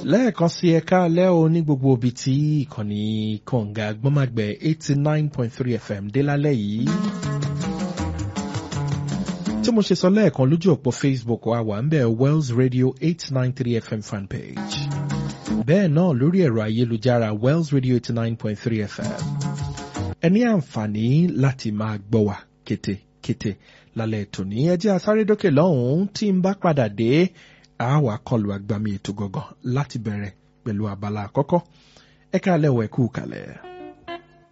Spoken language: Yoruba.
lẹ́ẹ̀kan sí ẹ̀ka alẹ́ o ní gbogbo ibi tí ìkànnì kọ̀ǹga gbọ́màgbẹ̀ eighty nine point three fm dé lálẹ́ yìí. tí mo ṣe sọ lẹ́ẹ̀kan lójú òpó facebook wa wà ń bẹ̀ wells radio eight nine three fm fanpage. bẹ́ẹ̀ náà lórí ẹ̀rọ ayélujára wells radio eighty nine point three fm. ẹ ní àǹfààní láti máa gbọ́ wa kétékété lálẹ́ tòní ẹ jẹ́ asáré-dókè lọ́hùn-ún tí ń bá padà dé a wà kọlù àgbàmì ètò gangan láti bẹ̀rẹ̀ pẹ̀lú abala àkọ́kọ́ ẹ̀ka alẹ́ wẹ̀ kú kalẹ̀.